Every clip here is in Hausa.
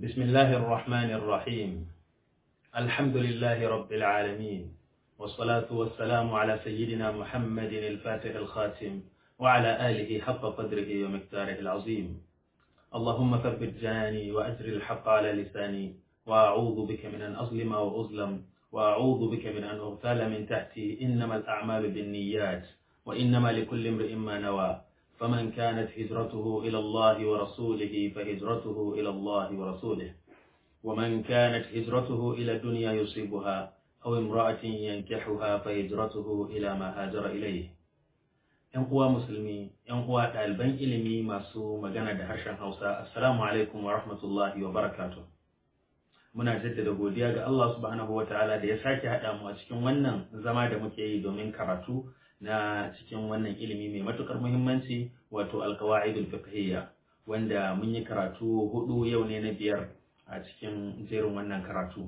بسم الله الرحمن الرحيم الحمد لله رب العالمين والصلاة والسلام على سيدنا محمد الفاتح الخاتم وعلى آله حق قدره ومقداره العظيم اللهم ثبت جاني وأجر الحق على لساني وأعوذ بك من أن أظلم وأظلم وأعوذ بك من أن أغتال من تحتي إنما الأعمال بالنيات وإنما لكل امرئ ما نوى فمن كانت هجرته إلى الله ورسوله فهجرته إلى الله ورسوله ومن كانت هجرته إلى الدنيا يصيبها أو امرأة ينكحها فهجرته إلى ما هاجر إليه ‘Yan uwa musulmi, ‘yan uwa ɗaliban ilimi masu magana da harshen Hausa, Assalamu alaikum wa rahmatullahi wa barakatuh. Muna jaddada godiya ga Allah subhanahu wa ta'ala da ya sake haɗa mu a cikin wannan zama da muke yi domin karatu na cikin wannan ilimi mai matukar muhimmanci wato alkawa'idul fiqhiyya wanda mun yi karatu hudu yau ne na biyar a cikin jerin wannan karatu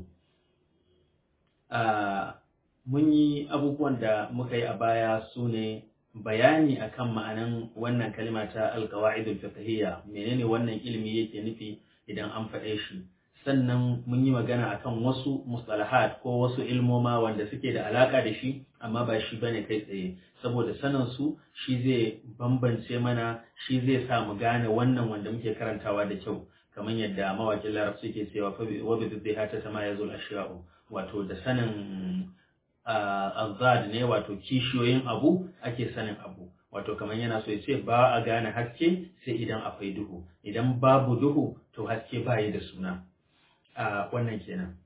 mun yi abubuwan da muka yi a baya su ne bayani akan ma'anan wannan kalima ta alkawa'idul fiqhiyya menene wannan ilimi yake nufi idan an faɗe shi sannan mun yi magana akan wasu mustalahat ko wasu ilmoma wanda suke da alaka da shi amma ba shi bane kai tsaye saboda sanin su shi zai bambance mana shi zai sa mu gane wannan wanda muke karantawa da kyau kamar yadda mawakin larabci ke cewa wa bi zai hata sama ya zul ashiya'u wato da sanin azad ne wato kishiyoyin abu ake sanin abu wato kamar yana so ya ce ba a gane haske sai idan akwai duhu idan babu duhu to haske bayi da suna a wannan kenan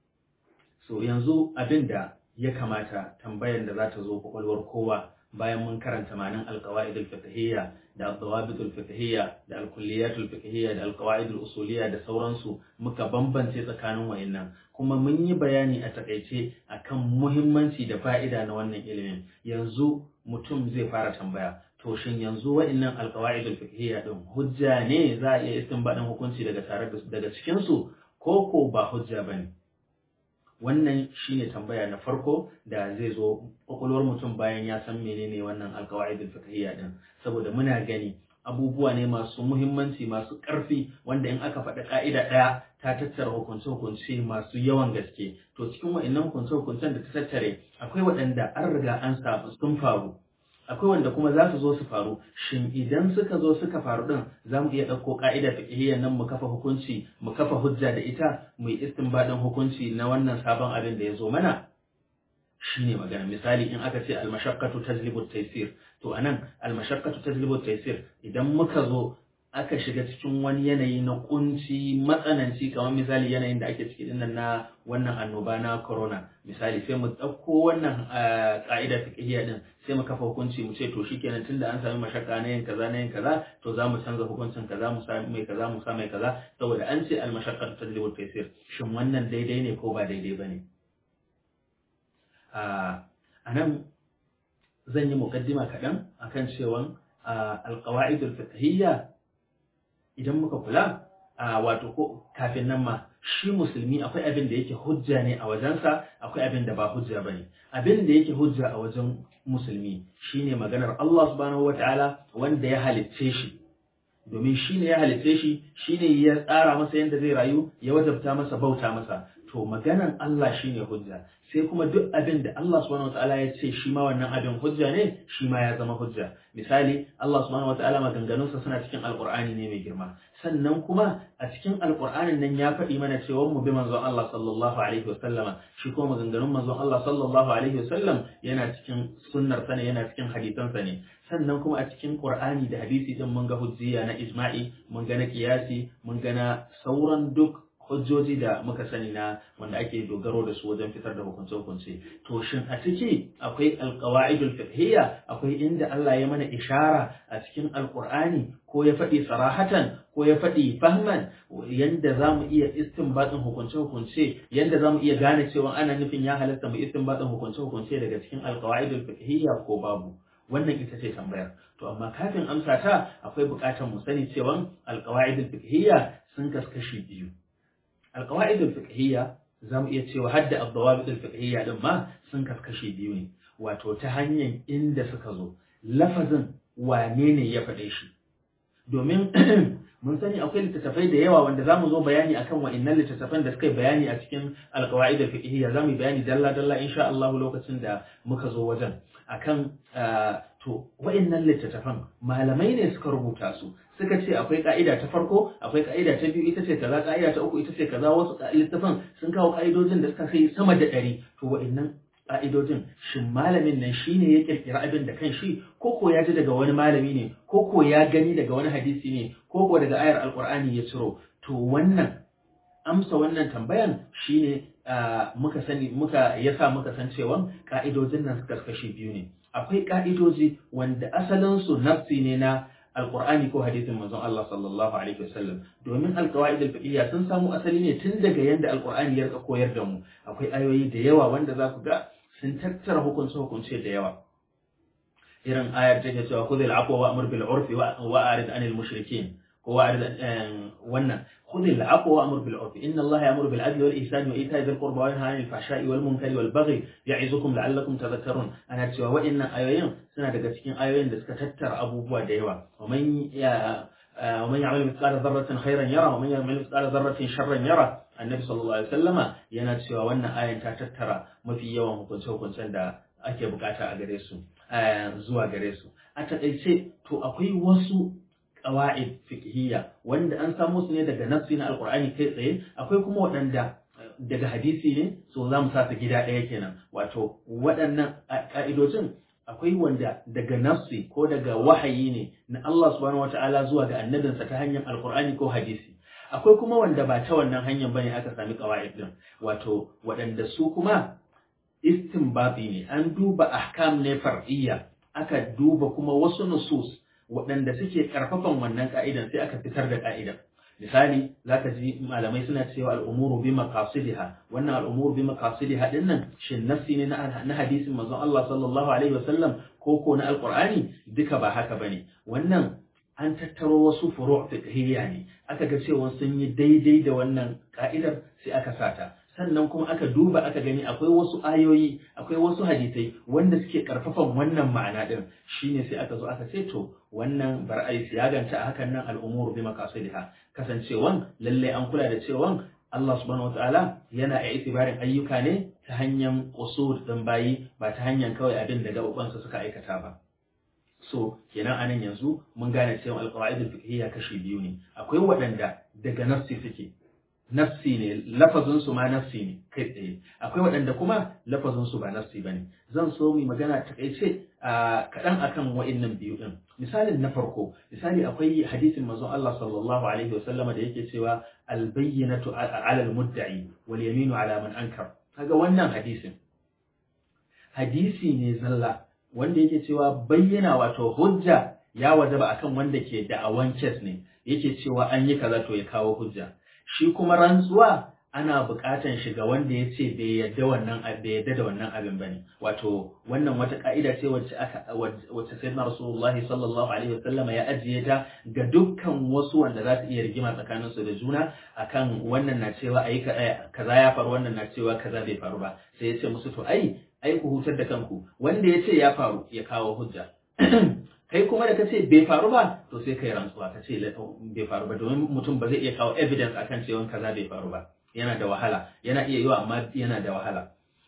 so yanzu abin da ya kamata tambayar da za ta zo kwakwalwar kowa bayan mun karanta manin alkawa'id al-fiqhiyya da al-dawabit al-fiqhiyya da al-kulliyat al-fiqhiyya da al-qawaid al-usuliyya da sauransu muka bambance tsakanin wayannan kuma mun yi bayani a takaice akan muhimmanci da fa'ida na wannan ilimin yanzu mutum zai fara tambaya to shin yanzu wa'annan alqawaid al-fiqhiyya din hujja ne za a iya istinbadin hukunci daga tare daga cikin su ko ko ba hujja bane wannan shine tambaya na farko da zai zo kwakwalwar mutum bayan ya san menene wannan alqawaid al-fiqhiyya din saboda muna gani abubuwa ne masu muhimmanci masu ƙarfi wanda in aka faɗi ƙa'ida ɗaya ta tattara hukunce-hukunce masu yawan gaske to cikin wa'annan hukunce-hukuncen da ta tattare akwai waɗanda an riga an samu sun faru akwai wanda kuma za su zo su faru shin idan suka zo suka faru din za mu iya ɗauko ƙa'ida fiqhiyya nan mu kafa hukunci mu kafa hujja da ita mu yi istinbadin hukunci na wannan sabon abin da ya zo mana shine magana misali in aka ce almashaqqatu tajlibu taysir to anan almashaqqatu tajlibu taysir idan muka zo aka shiga cikin wani yanayi na kunci matsananci kamar misali yanayin da ake ciki dinnan na wannan annoba na corona misali sai mu ɗauko wannan ƙa'ida fiqhiyya din sai mu kafa hukunci mu ce to shikenan tunda an sami mashakka na yin kaza na yin kaza to za mu canza hukuncin kaza mu sa mai kaza mu sa mai kaza saboda an ce almashaqqatu tajlibu taysir shin wannan daidai ne ko ba daidai bane a nan zan yi mukaddima kaɗan akan cewa alƙawa'idul fiqhiyya idan muka kula wato ko kafin nan ma shi musulmi akwai abin da yake hujja ne a wajensa akwai abin da ba hujja bane abin da yake hujja a wajen musulmi shine maganar Allah subhanahu wataala wanda ya halicce shi domin shine ya halicce shi shine ya tsara masa yadda zai rayu ya wajabta masa bauta masa to maganan Allah shine hujja sai kuma duk abin da Allah subhanahu wataala ya ce shi ma wannan abin hujja ne shi ma ya zama hujja misali Allah subhanahu wataala maganganunsa suna cikin alqur'ani ne mai girma sannan kuma a cikin alqur'anin nan ya faɗi mana cewa mu bi manzon Allah sallallahu alaihi wasallama shi kuma maganganun manzon Allah sallallahu alaihi wasallam yana cikin sunnar sa ne yana cikin hadisan sa ne sannan kuma a cikin qur'ani da hadisi din mun ga hujjiya na ijma'i mun ga na qiyasi mun ga na sauran duk hujjoji da muka sani na wanda ake dogaro da su wajen fitar da hukunce-hukunce to shin a ciki akwai alqawaidul fiqhiyya akwai inda Allah ya mana ishara a cikin alqur'ani ko ya faɗi sarahatan ko ya faɗi fahman yanda zamu iya istinbatin hukunce-hukunce yanda zamu iya gane cewa ana nufin ya halatta mu istinbatin hukunce-hukunce daga cikin alqawaidul fiqhiyya ko babu wannan ita ce tambayar to amma kafin amsa ta akwai buƙatar mu sani cewa alqawaidul fiqhiyya sun kaskashi biyu القواعد الفقهية zamu iya cewa hadda ad-dawabit al-fiqhiyya din ma sun kaskashe biyu ne wato ta hanyar inda suka zo lafazin wane ne ya faɗe shi domin mun sani akwai littattafai da yawa wanda zamu zo bayani akan wa'annan littattafan da suka yi bayani a cikin alqawaid al-fiqhiyya zamu yi bayani dalla dalla insha Allah lokacin da muka zo wajen akan to wa'annan littattafan malamai ne suka rubuta su suka ce akwai ka'ida ta farko akwai ka'ida ta biyu ita ce kaza ka'ida ta uku ita ce kaza wasu littattafan sun kawo ka'idojin da suka kai sama da ɗari to wa'annan ka'idojin shin malamin nan shine ya kirkira abin da kan shi ko ko ya ji daga wani malami ne ko ko ya gani daga wani hadisi ne ko ko daga ayar alqur'ani ya ciro to wannan amsa wannan tambayan shine muka sani muka yasa muka san cewa ka'idojin nan suka kashi biyu ne akwai ka'idoji wanda asalin su nafsi ne na alqur'ani ko hadisin manzon Allah sallallahu alaihi wasallam domin alqawaid alfiqhiyya sun samu asali ne tun daga yanda alqur'ani ya rika koyar da mu akwai ayoyi da yawa wanda za ku ga sun tattara hukunce hukunce da yawa irin ayar take cewa khudhil afwa wa amur bil urfi wa arid anil mushrikin ko wa arid wannan khudhil afwa wa amur bil urfi inna Allah ya'muru bil adli wal ihsani wa ita'i dhil qurba wa yanha 'anil fahsha'i wal munkari wal baghi ya'izukum la'allakum tadhakkarun ana cewa wa'annan ayoyin suna daga cikin ayoyin da suka tattara abubuwa da yawa wa man ya ومن يعمل مثقال ذرة خيرا يرى ومن يعمل مثقال ذرة شرا يرى annabi sallallahu alaihi wasallama yana cewa wannan ayan ta tattara mafi yawan hukunce-hukuncen da ake bukata a gare su zuwa gare su a takaice to akwai wasu qawaid fiqhiyya wanda an samo su ne daga nassi na alqur'ani kai tsaye akwai kuma waɗanda daga hadisi ne so za mu sa su gida ɗaya kenan wato waɗannan ka'idojin akwai wanda daga nafsi ko daga wahayi ne na Allah subhanahu wata'ala zuwa ga annabinsa ta hanyar alkur'ani ko hadisi akwai kuma wanda ba ta wannan hanyar bane aka sami qawaid din wato waɗanda su kuma istinbati ne an duba ahkam ne far'iyya aka duba kuma wasu nusus waɗanda suke karfafan wannan ka'idan sai aka fitar da ka'idan misali zaka ji malamai suna cewa al'umuru bi maqasidiha wannan al'umuru bi maqasidiha din nan shin nafsi ne na hadisin manzon Allah sallallahu alaihi wasallam ko ko na alqur'ani duka ba haka bane wannan an tattaro wasu furu' fiqhiyya ne aka ga cewa sun yi daidai da wannan ka'idar sai aka sata sannan kuma aka duba aka gani akwai wasu ayoyi akwai wasu hadisai wanda suke karfafan wannan ma'ana din shine sai aka zo aka ce to wannan bar ai siyaganta a hakan nan al'umuru bi maqasidiha kasancewan lalle an kula da cewan Allah subhanahu wataala yana a itibarin ayyuka ne ta hanyar usul din bayi ba ta hanyar kawai abin da gabansa suka aikata ba so kenan anan yanzu mun gane cewa alqawaid al-fiqhiyya kashi biyu ne akwai waɗanda daga nafsi suke nafsi ne lafazin su ma nafsi ne kai tsaye akwai waɗanda kuma lafazin su ba nafsi bane zan so mu magana takaice a kaɗan akan wa'annan biyu din misalin na farko misali akwai hadisin manzon Allah sallallahu alaihi wasallama da yake cewa al-bayyinatu ala al-mudda'i wal yaminu ala man ankar kaga wannan hadisin hadisi ne zalla wanda yake cewa bayyana wato hujja ya wajaba akan wanda ke da'awan kes ne yake cewa an yi kaza to ya kawo hujja shi kuma rantsuwa ana buƙatan shi ga wanda ya ce bai yadda wannan bai yadda da wannan abin bane wato wannan wata ka'ida ce wacce aka wacce sayyidina rasulullah sallallahu alaihi wasallam ya ajiye ta ga dukkan wasu wanda za su iya rigima tsakanin su da juna akan wannan na cewa ayi kaza ya faru wannan na cewa kaza bai faru ba sai ya ce musu to ai ai ku hutar da kanku wanda ya ce ya faru ya kawo hujja kai kuma da kace bai faru ba to sai kai rantsuwa ka ce bai faru ba domin mutum ba zai iya kawo evidence akan cewa kaza bai faru ba yana da wahala yana iya yiwa amma yana da wahala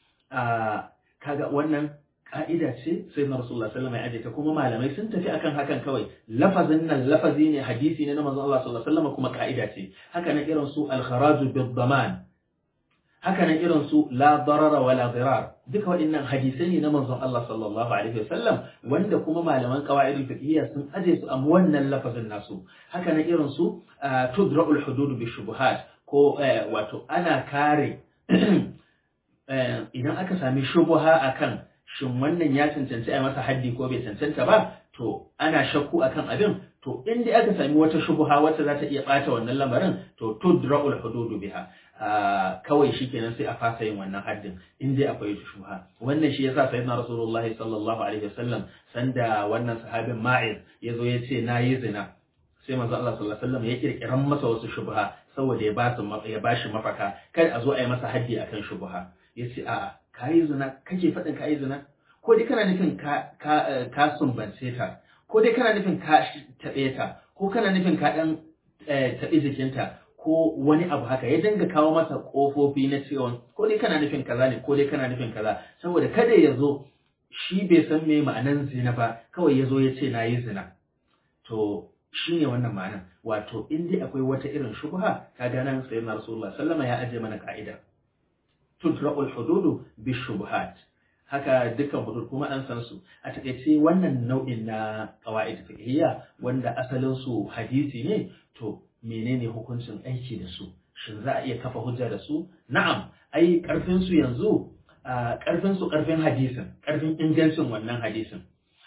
kaga wannan ka'ida ce sai na rasulullah sallallahu alaihi wasallam ya ta kuma malamai sun tafi akan hakan kawai lafazin nan lafazi ne hadisi ne na manzon Allah sallallahu alaihi wasallam kuma ka'ida ce haka nan irin su al-kharaju bid-daman haka nan irin su la darara wala dirar duka waɗannan hadisai ne na manzon Allah sallallahu alaihi wasallam wanda kuma malaman qawaidul fiqhiyya sun aje su a wannan lafazin nasu haka nan irin su tudra'ul hudud bi shubuhat ko wato ana kare idan aka sami shubuha akan shin wannan ya cancanci a masa haddi ko bai cancanta ba to ana shakku akan abin to in dai aka sami wata shubuha wacce za ta iya bata wannan lamarin to tudra'ul hududu biha kawai shikenan sai a fasa yin wannan haddin in dai akwai shubuha wannan shi yasa sayyidina rasulullahi sallallahu alaihi wasallam sanda wannan sahabin ma'iz yazo ya ce nayi zina sai manzo Allah sallallahu alaihi wasallam ya kirkiran masa wasu shubha saboda ya ba su ya bashi mafaka kada a zo a yi masa haddi akan shubha yace a'a kayi zina kake faɗin kayi zina ko dai kana nufin ka ka ka sumbance ta ko dai kana nufin ka taɓe ta ko kana nufin ka ɗan taɓi jikinta ko wani abu haka ya dinga kawo masa ƙofofi na cewa ko dai kana nufin kaza ne ko dai kana nufin kaza saboda kada ya zo shi bai san me ma'anan zina ba kawai ya zo ya ce na yi zina to shi ne wannan ma'anan wato in dai akwai wata irin shubha kaga nan sayyidina rasulullah sallama ya aje mana ka'ida tudra'ul hududu bi shubuhat haka dukkan hudud kuma an san su a takaice wannan nau'in na qawaid fiqhiyya wanda asalin su hadisi ne to menene hukuncin aiki da su shin za a iya kafa hujja da su na'am ai karfin su yanzu karfin su karfin hadisin karfin ingancin wannan hadisin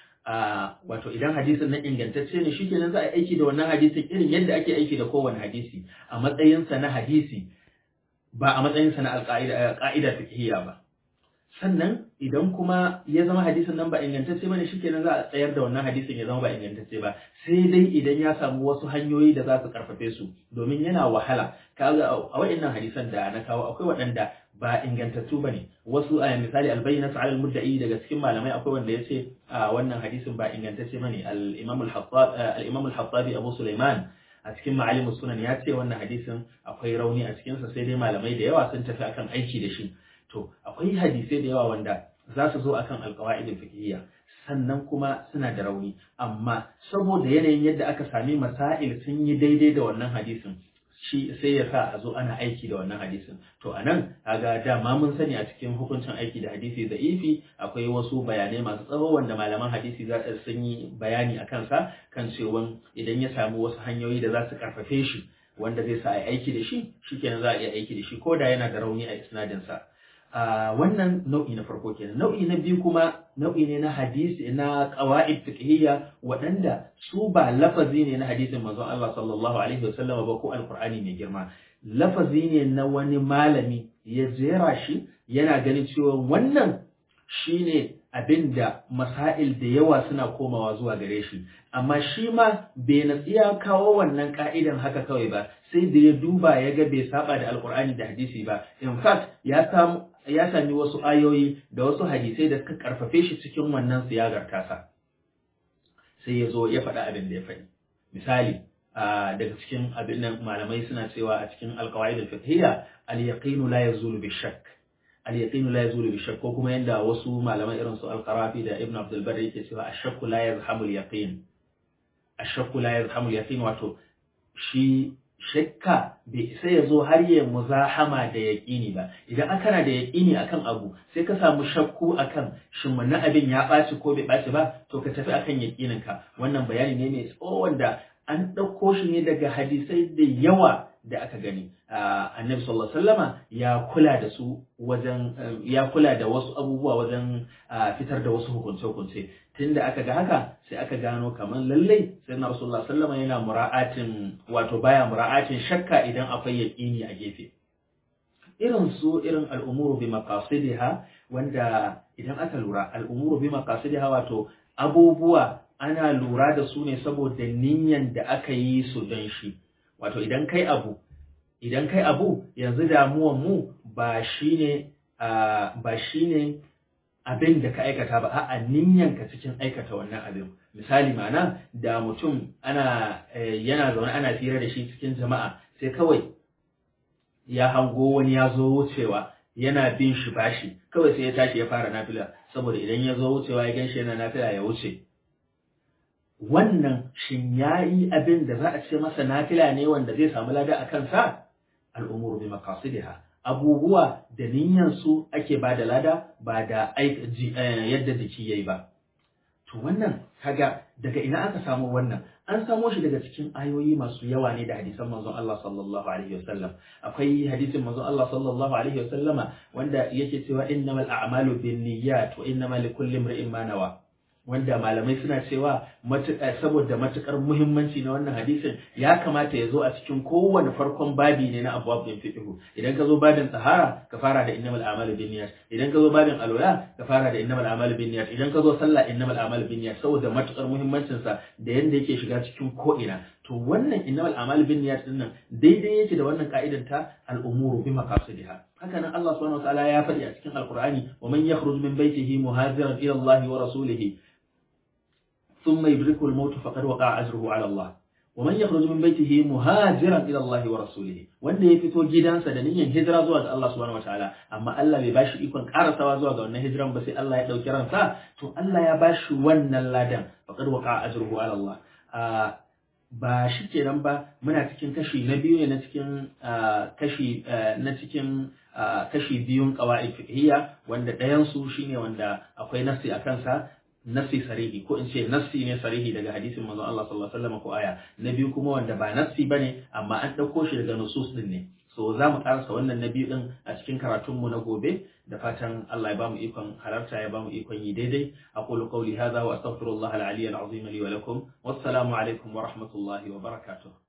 wato idan hadisin nan ingantacce ne shikenan za a aiki da wannan hadisin irin yadda ake aiki da kowane hadisi a matsayinsa na hadisi ba a matsayinsa na alƙa'ida fiqhiyya ba sannan idan kuma ya zama hadisin nan ba ingantacce bane shikenan za a tsayar da wannan hadisin ya zama ba ingantacce ba sai dai idan ya samu wasu hanyoyi da za su karfafe su domin yana wahala kaga a waɗannan hadisan da na kawo akwai waɗanda ba ingantattu bane wasu a misali albayyinatu ala almudda'i daga cikin malamai akwai wanda yace a wannan hadisin ba ingantacce bane al-imam al-hattab al-imam al-hattabi abu sulaiman a cikin ma'alimus sunan ya ce wannan hadisin akwai rauni a cikinsa sai dai malamai da yawa sun tafi akan aiki da shi to akwai hadisai da yawa wanda za su zo akan alqawaidul fiqhiyya sannan kuma suna da rauni amma saboda yanayin yadda aka sami masail sun yi daidai da wannan hadisin shi sai ya sa a zo ana aiki da wannan hadisin to anan kaga dama mun sani a cikin hukuncin aiki da hadisi da ifi akwai wasu bayanai masu tsawo wanda malaman hadisi za su sun yi bayani a kansa kan cewa idan ya samu wasu hanyoyi da za su karfafe shi wanda zai sa a aiki da shi shikenan za a iya aiki da shi ko da yana da rauni a isnadin sa wannan nau'i na farko kenan nau'i na biyu kuma nau'i ne na hadisi na qawaid fiqhiyya waɗanda su ba lafazi ne na hadisin manzon Allah sallallahu alaihi wasallam ba ko alqur'ani mai girma lafazi ne na wani malami ya jera shi yana ganin cewa wannan shine abinda masail da yawa suna komawa zuwa gare shi amma shi ma bai natsi ya kawo wannan ka'idan haka kawai ba sai da ya duba ya ga bai saba da alqur'ani da hadisi ba in fact ya samu ya sami wasu ayoyi da wasu hadisai da suka karfafe shi cikin wannan siyagar tasa sai ya zo ya faɗa abin da ya faɗi misali daga cikin abin nan malamai suna cewa a cikin alqawaid al-fiqhiyya al-yaqin la yazulu bi shakk al-yaqin la yazulu bi shakk ko kuma yanda wasu malaman irin su al-qarafi da ibn abdul barr yake cewa ash-shakk la yazhamu al-yaqin ash-shakk la yazhamu al-yaqin wato shi shakka bai isa ya zo har ya muzahama da yaƙini ba idan aka na da yaƙini akan abu sai ka samu shakku akan shin wannan abin ya ɓaci ko bai ɓaci ba to ka tafi akan yaƙinin ka wannan bayani ne mai tsawo wanda an ɗauko shi ne daga hadisai da yawa da aka gani annabi sallallahu alaihi wasallama ya kula da su wajen ya kula da wasu abubuwa wajen fitar da wasu hukunce-hukunce tunda aka ga haka sai aka gano kamar lallai sai na rasulullah sallama yana mura'atin wato baya mura'atin shakka idan akwai yaqini a gefe irin su irin al'umuru bi maqasidiha wanda idan aka lura al'umuru bi maqasidiha wato abubuwa ana lura da su ne saboda niyyan da aka yi su don shi wato idan kai abu idan kai abu yanzu damuwan mu ba shine ba shine abin da ka aikata ba a'a niyyanka cikin aikata wannan abin misali ma'ana da mutum ana yana zaune ana fira da shi cikin jama'a sai kawai ya hango wani ya zo wucewa yana bin shi bashi kawai sai ya tashi ya fara nafila saboda idan ya zo wucewa ya gan shi yana nafila ya wuce wannan shin yayi abin da za a ce masa nafila ne wanda zai samu lada a kansa al'umuru bi maqasidiha abubuwa da su ake ba da lada ba da yadda jiki yayi ba to wannan kaga daga ina aka samu wannan an samo shi daga cikin ayoyi masu yawa ne da hadisan manzon Allah sallallahu alaihi wasallam akwai hadisin manzon Allah sallallahu alaihi wasallama wanda yake cewa innamal a'malu binniyat wa innamal likulli imrin ma nawa wanda malamai suna cewa saboda matukar muhimmanci na wannan hadisin ya kamata ya zo a cikin kowane farkon babi ne na abubuwan din fiqh idan ka zo babin tsahara ka fara da innamal a'malu binniyat idan ka zo babin alwala ka fara da innamal a'malu binniyat idan ka zo sallah innamal a'malu binniyat saboda matukar muhimmancin sa da yanda yake shiga cikin ko ina to wannan innamal a'malu binniyat din nan daidai yake da wannan ka'idar ta al'umuru bi maqasidiha haka nan Allah subhanahu wa ta'ala ya faɗi a cikin alqur'ani wa man yakhruj min baytihi muhajiran ila Allah wa rasulihi ثم يدركه الموت فقد وقع أجره على الله wa man yakhruju min baytihi muhajiran ila Allah wa rasulihi wanda ya fito gidansa da niyyar hijira zuwa ga Allah subhanahu wataala amma Allah bai bashi ikon karasawa zuwa ga wannan hijiran ba sai Allah ya dauki ransa to Allah ya bashi wannan ladan faqad waqa ajruhu ala Allah ba shi kenan ba muna cikin kashi na biyu ne na cikin kashi na cikin kashi biyun qawaid fiqhiyya wanda ɗayan su shine wanda akwai nafsi a kansa nassi sarihi ko in ce nassi ne sarihi daga hadisin manzon Allah sallallahu alaihi wasallam ko aya na biyu kuma wanda ba nassi bane amma an dauko shi daga nusus din ne so za mu karasa wannan na biyu din a cikin karatun mu na gobe da fatan Allah ya bamu ikon halarta ya bamu ikon yi daidai aqulu qawli hadha wa astaghfirullah al-ali al-azim li wa lakum wassalamu alaikum wa rahmatullahi wa barakatuh